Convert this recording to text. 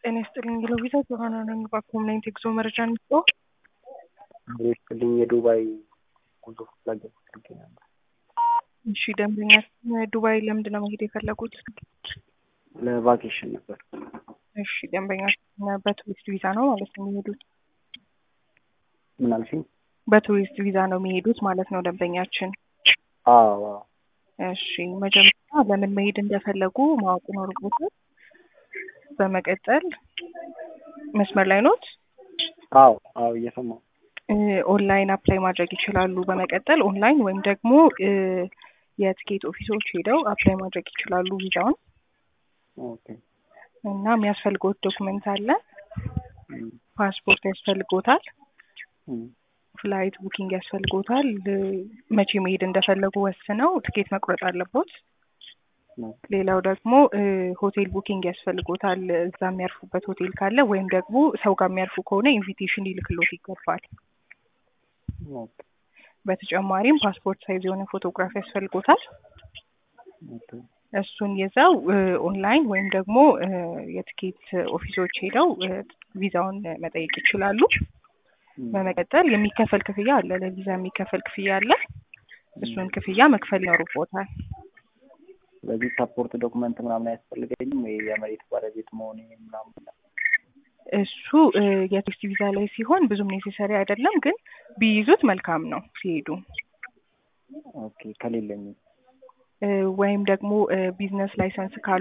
ጤና ይስጥልኝ ሎቪዛ ጆሀና ነኝ። በኮምናይት ኤግዞ መረጃ ንስጦ ይስጥልኝ የዱባይ ጉዞ ፍላጎት አድርጌ ነበር። እሺ ደንበኛ ዱባይ ለምንድን ነው መሄድ የፈለጉት? ለቫኬሽን ነበር። እሺ ደንበኛ በቱሪስት ቪዛ ነው ማለት ነው የሚሄዱት? ምን አልሽኝ? በቱሪስት ቪዛ ነው የሚሄዱት ማለት ነው ደንበኛችን። አዎ አዎ። እሺ መጀመሪያ ለምን መሄድ እንደፈለጉ ማወቅ ይኖርቦታል። በመቀጠል መስመር ላይ ኖት? አዎ አዎ እየሰማሁ ኦንላይን አፕላይ ማድረግ ይችላሉ። በመቀጠል ኦንላይን ወይም ደግሞ የትኬት ኦፊሶች ሄደው አፕላይ ማድረግ ይችላሉ ቪዛውን ኦኬ እና የሚያስፈልጎት ዶክመንት አለ። ፓስፖርት ያስፈልጎታል። ፍላይት ቡኪንግ ያስፈልጎታል። መቼ መሄድ እንደፈለጉ ወስነው ትኬት መቁረጥ አለቦት። ሌላው ደግሞ ሆቴል ቡኪንግ ያስፈልጎታል። እዛ የሚያርፉበት ሆቴል ካለ ወይም ደግሞ ሰው ጋር የሚያርፉ ከሆነ ኢንቪቴሽን ሊልክሎት ይገባል። በተጨማሪም ፓስፖርት ሳይዝ የሆነ ፎቶግራፍ ያስፈልጎታል። እሱን ይዘው ኦንላይን ወይም ደግሞ የትኬት ኦፊሶች ሄደው ቪዛውን መጠየቅ ይችላሉ። በመቀጠል የሚከፈል ክፍያ አለ። ለቪዛ የሚከፈል ክፍያ አለ። እሱን ክፍያ መክፈል ይኖርቦታል። ስለዚህ ሳፖርት ዶክመንት ምናምን አያስፈልገኝም ወይ የመሬት ባለቤት መሆኔ ምናምን? እሱ የቱሪስት ቪዛ ላይ ሲሆን ብዙም ኔሴሰሪ አይደለም፣ ግን ቢይዙት መልካም ነው ሲሄዱ። ኦኬ ከሌለኝ ወይም ደግሞ ቢዝነስ ላይሰንስ ካሉ